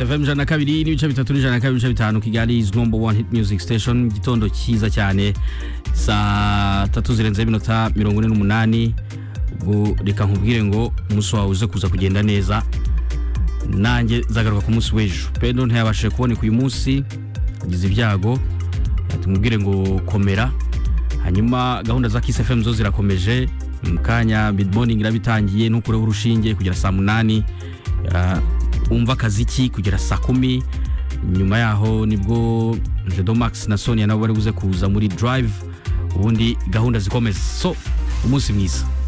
FM ijana na kabiri n'ibice bitatu n'ijana na kabiri n'ibice bitanu Kigali is number one hit music station mu gitondo cyiza cyane saa tatu zirenzeho iminota mirongo ine n'umunani ubu reka nkubwire ngo umunsi wawe uze kuza kugenda neza nanjye zagaruka ku munsi w'ejo pedo ntiyabashije kuboneka uyu munsi agize ibyago tumubwire ngo komera hanyuma gahunda za Kiss FM zo zirakomeje mu kanya mid morning iraba itangiye ntukureho urushinge kugera saa munani ah, umva akaziki kugera saa kumi nyuma yaho nibwo Jedo Max na Sonia nabo bari buze kuza muri drive ubundi gahunda zikomeza so umunsi mwiza